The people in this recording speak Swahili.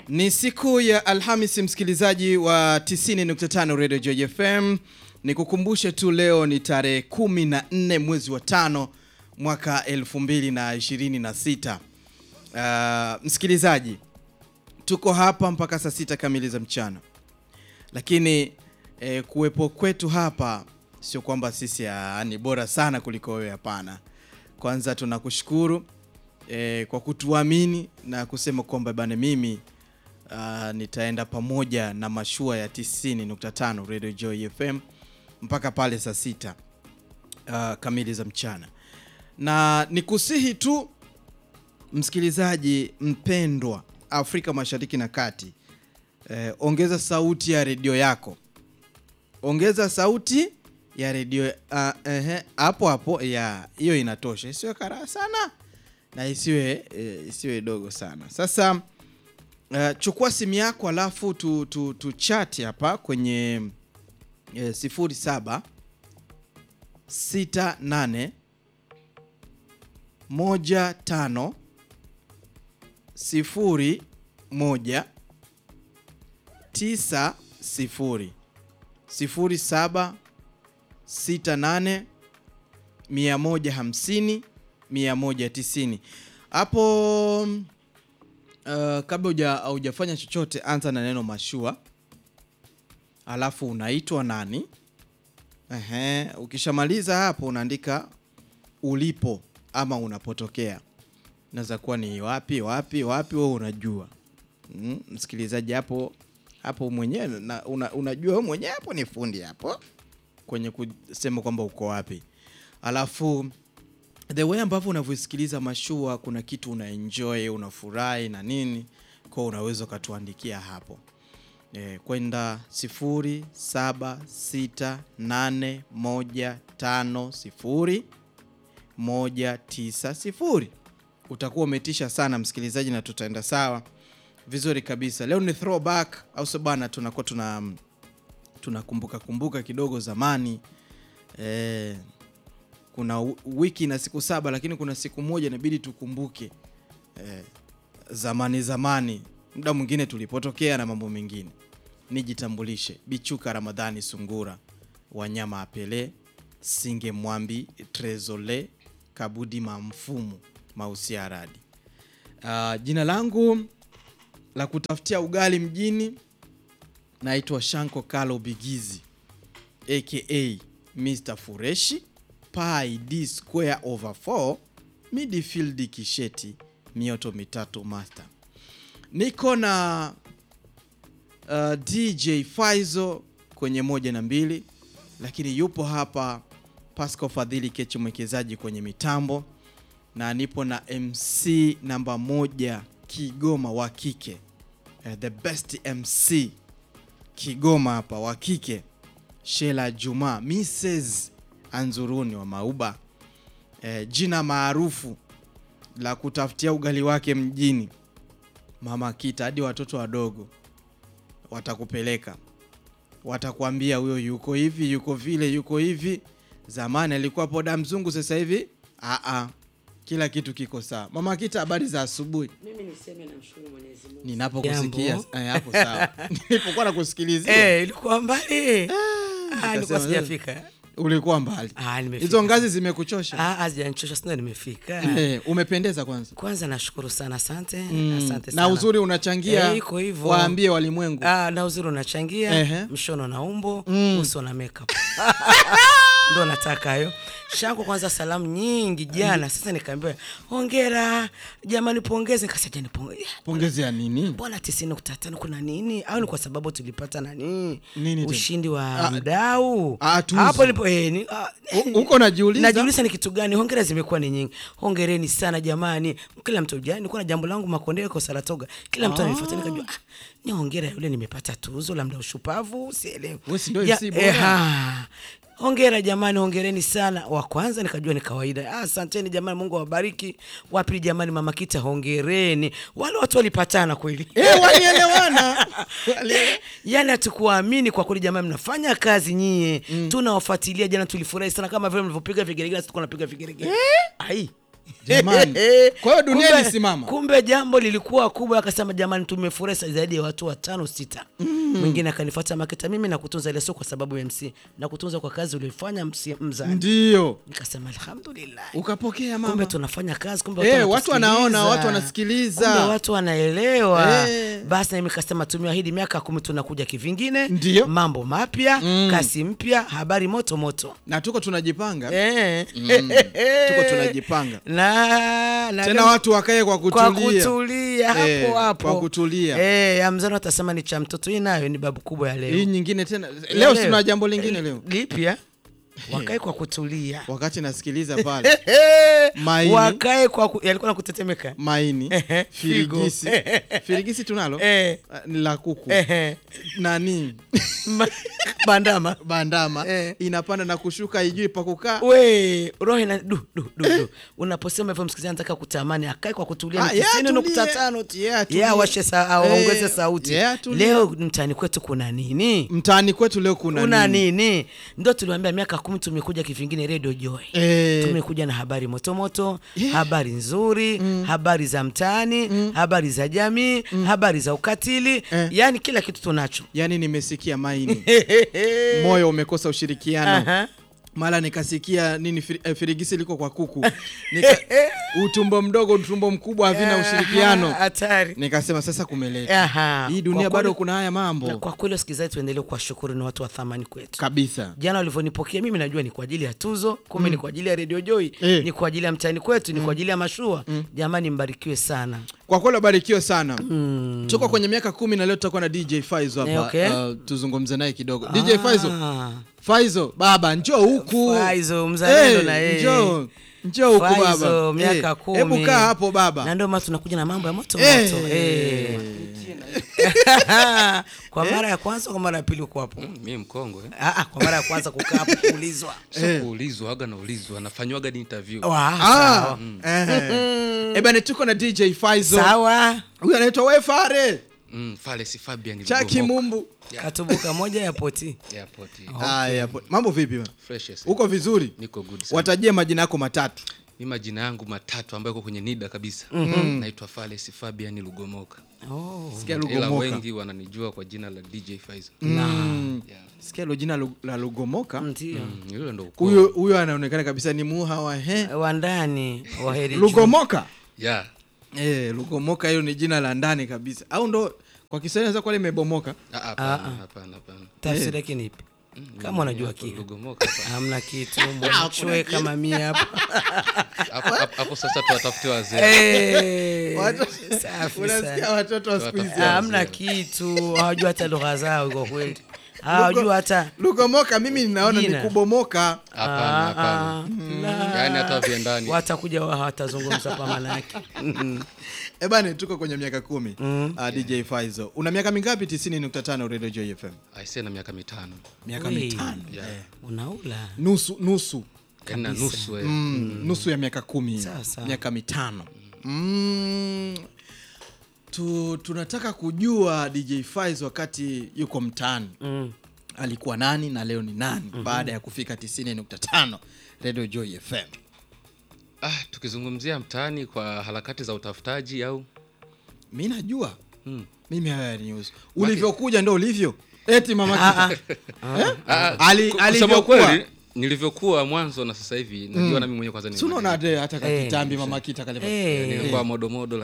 Ni siku ya Alhamisi, msikilizaji wa 90.5 Radio Joy FM. Nikukumbushe tu leo ni tarehe 14 mwezi wa tano mwaka 2026. Uh, msikilizaji, tuko hapa mpaka saa sita kamili za mchana, lakini eh, kuwepo kwetu hapa sio kwamba sisi ah, ni bora sana kuliko wewe, hapana. Kwanza tunakushukuru eh, kwa kutuamini na kusema kwamba bana, mimi uh, nitaenda pamoja na mashua ya 90.5 Radio Joy FM mpaka pale saa sita uh, kamili za mchana, na nikusihi tu msikilizaji mpendwa Afrika Mashariki na Kati, eh, ongeza sauti ya redio yako, ongeza sauti ya redio uh, ehe, hapo hapo ya hiyo inatosha, isiwe karaa sana na isiwe eh, isiwe dogo sana. Sasa uh, chukua simu yako alafu tu, tu, tu chat hapa kwenye eh, sifuri saba sita nane moja tano sifuri moja tisa sifuri sifuri saba sita nane mia moja hamsini mia moja tisini hapo. Uh, kabla huja haujafanya chochote, anza na neno mashua, alafu unaitwa nani. Ehe, ukishamaliza hapo unaandika ulipo ama unapotokea, naweza kuwa ni wapi wapi wapi, wewe unajua mm, msikilizaji hapo hapo mwenyewe na, una, unajua wewe mwenyewe hapo ni fundi hapo kwenye kusema kwamba uko wapi, alafu the way ambavyo unavyosikiliza mashua, kuna kitu una enjoy unafurahi na nini, kwa unaweza ukatuandikia hapo e, kwenda sifuri saba sita nane moja tano sifuri moja tisa sifuri. Utakuwa umetisha sana msikilizaji, na tutaenda sawa vizuri kabisa. Leo ni throwback, au sio bana? Tunakuwa tuna tunakumbuka kumbuka kidogo zamani e, kuna wiki na siku saba, lakini kuna siku moja inabidi tukumbuke eh, zamani zamani, muda mwingine tulipotokea na mambo mengine. Nijitambulishe, Bichuka Ramadhani Sungura, Wanyama Apele Singe Mwambi Trezole Kabudi Mamfumu Mausia Radi. Uh, jina langu la kutafutia ugali mjini naitwa Shanko Kalo Bigizi aka Mr Fureshi pi d square over 4 midfield kisheti mioto mitatu master. Niko na uh, DJ Faizo kwenye moja na mbili, lakini yupo hapa Pasco Fadhili Kechi mwekezaji kwenye mitambo, na nipo na MC namba moja Kigoma wa kike, uh, the best MC Kigoma hapa wa kike, Shela Juma Mrs Anzuruni wa Mauba e, jina maarufu la kutafutia ugali wake mjini, Mama Kita. Hadi watoto wadogo watakupeleka, watakwambia huyo yuko hivi, yuko vile, yuko hivi. Zamani alikuwa poda mzungu, sasa hivi aa, kila kitu kiko sawa. Mama Kita, habari za asubuhi. Mimi niseme namshukuru Mwenyezi Mungu. Ninapokusikia Jambo. eh, hapo sawa. Nilipokuwa nakusikilizia Eh, ilikuwa mbali. Ah, nikasema, nilikuwa sijafika. ulikuwa mbali. Ah, nimefika. Hizo ngazi zimekuchosha? Ah, hazijanichosha sina nimefika. Eh, umependeza kwanza. Kwanza nashukuru sana, asante. Mm, Asante sana. na uzuri unachangia, Eh, iko hivyo. waambie walimwengu. Ah, na uzuri unachangia Ehe. mshono na umbo Mm. uso na makeup ndo nataka hayo shangu kwanza salamu nyingi jana sasa nikaambiwa hongera jamani pongeze nikasema nipongeze Pongezi ya nini? mbona tisini nukta tano kuna nini au ni kwa sababu tulipata nani Nini tena? ushindi wa Ah, mdau ah, tuzo. hapo nipo eh, ni, ah, U- uko najiuliza? najiuliza ni kitu gani hongera zimekuwa ni nyingi hongereni sana jamani kila mtu jani nilikuwa na jambo langu makondeo kwa saratoga kila mtu ananifuata nikajua ah, ni hongera yule nimepata tuzo la mdau shupavu sielewi Wewe si ndio Ya- MC bora? eh, ha. hongera jamani hongereni sana wa kwanza nikajua ni kawaida Ah, asanteni jamani mungu awabariki wa pili jamani mama kita hongereni wale watu walipatana kweli Eh, walielewana. Waliele- yani hatukuamini kwa kweli jamani mnafanya kazi nyie tunawafuatilia jana tulifurahi sana kama vile mlivyopiga vigeregere sisi tulikuwa tunapiga vigeregere ai Jamani. Kwa hiyo dunia Kumbe- ilisimama. Kumbe jambo lilikuwa kubwa, akasema jamani, tumefurahi zaidi ya watu watano sita. Mwingine akanifuata Maketa, mimi nakutunza ile sio kwa sababu ya MC, nakutunza kwa kazi ulioifanya MC mzani. Ndio. Nikasema alhamdulillah. Ukapokea Kumbe mama. tunafanya kazi, kumbe Eh, watu watu wanaona, wanatusikiliza. watu wanasikiliza. Kumbe watu wanaelewa. Eh. Basi na mimi nikasema tumeahidi miaka kumi tunakuja kivingine, Ndio. mambo mapya, kasi mpya, habari moto moto. Na tuko tunajipanga. Eh. Tuko tunajipanga. na, na Tena watu wakae kwa kwa kutulia. kutulia hapo Eh, hapo kwa kutulia. eh, ya mzano atasema ni cha mtoto. Hii nayo ni babu kubwa ya leo. Hii nyingine tena. Ya Leo tuna jambo lingine leo. lipya, wakae kwa kutulia Wakati nasikiliza pale. Maini. wakae kwa ku... yalikuwa na kutetemeka Maini, Ehe, firigisi. figo. Firigisi tunalo? Eh. Ah, Ni la kuku. Ehe. Nani? Ma- bandama Bandama Eh. inapanda na kushuka, ijui pa kukaa. we roho ina du du du du. Unaposema hivyo msikilizaji anataka kutamani akae kwa kutulia Ah, ni yeah, tisini nukta atulie. tano tu. Yeah, atulie. Yeah, awashe sa, aongeze Eh, sauti yeah, atulie. leo mtaani kwetu kuna nini Mtaani kwetu leo kuna kuna nini? nini ndo tuliwambia miaka kumi tumekuja kivingine radio joy Eh. tumekuja na habari motomoto habari nzuri habari za mtaani habari za jamii habari za ukatili Eh. yaani kila kitu tunacho Yaani nimesikia maini, moyo umekosa ushirikiano. Aha. Mara nikasikia nini firi, eh, firigisi liko kwa kuku Nika, utumbo mdogo utumbo mkubwa havina ushirikiano. hatari Nikasema sasa kumeleta Aha. hii dunia Kwa bado kweli- kuna haya na mambo kwa kweli wasikilizaji tuendelee kuwashukuru ni watu wa thamani kwetu kabisa. jana walivyonipokea mimi najua ni kwa ajili ya tuzo kumbe ni kwa ajili ya redio joy Eh. ni kwa ajili ya mtaani kwetu ni kwa ajili ya mashua jamani mbarikiwe sana Kwa kweli wabarikiwe sana. Tuko kwenye miaka kumi na leo tutakuwa na DJ Faizo hapa. Eh, okay. Uh, tuzungumze naye kidogo. DJ Faizo, Ah. Faizo baba njoo huku. Faizo, mzalendo na yeye. Njoo. Njoo huku baba. Faizo, miaka Eh, kumi. Hebu kaa hapo na baba. ndio maana tunakuja na mambo ya moto Eh. moto eh. kwa mara ya kwanza kwa mara ya pili uko hapo mi mkongwe Ah, ah, kwa mara ya kwanza kukaa hapo kuulizwa so kuulizwa aga naulizwa nafanywaga ni interview Wa, Ah, sawa. eh. Eh, bana tuko na DJ Faizo. sawa Huyu anaitwa Wefare. mm, Falesi Fabian Chaki Lugomoka. Mumbu. katubuka moja ya poti Airport. Haya, po- mambo vipi bwana? Fresh yes. Uko vizuri? niko good sana. Watajie majina yako matatu. mi majina yangu matatu ambayo iko kwenye nida kabisa naitwa Falesi Fabian Lugomoka oh. Sikia ila Lugomoka. wengi wananijua kwa jina la DJ Faizo Mm. yeah. Sikia hilo jina Lu- la Lugomoka. ndio mm, hilo ndo ukoo. Huyo huyo anaonekana kabisa ni muha wa he. wa ndani wa heri juu. Lugomoka. yeah. Eh, Lugomoka hiyo ni jina la ndani kabisa. Au ndo kwa Kiswahili inaweza kuwa limebomoka. Ah, hapana hapana hapana tafsiri yake ni ipi kama unajua Hapo kia Lugomoka hapa. hamna kitu mwanachwe kama mie hapo hapo hapo- hapo sasa tuwatafute wazee Eh, Watu- safi Unasikia sana. watoto wa siku hizi. Watafuta. hamna kitu hawajua hata lugha zao kwa kweli hawajua hata Lugomoka mimi ninaona ni Jina. kubomoka. hapana Ah, hapana la. yaani hata viendani watakuja wa hawatazungumza kwa maana yake Eh bana tuko kwenye miaka kumi. Ah, DJ Faizo. Una miaka mingapi 90.5 Radio Joy FM? aisee na miaka mitano Miaka Wei. mitano. yeah. unaula Nusu nusu. yaani na nusu eh. Mm, nusu ya miaka kumi Sasa. miaka mitano mm, tu, tunataka kujua DJ Faiz wakati yuko mtaani Mm. alikuwa nani na leo ni nani baada ya kufika 90.5 Radio Joy FM ah, tukizungumzia mtaani kwa harakati za utafutaji au mi najua Hmm. mimi haya news ulivyokuja ndo ulivyo eti mama Kita. Eh? Ali- ku- kusema alivyokuwa kweli nilivyokuwa mwanzo na sasa hivi najua nami mwenyewe kwanza ni Si unaona hata hata Eh, kakitambi mama kita kale Eh. nilikuwa modomodo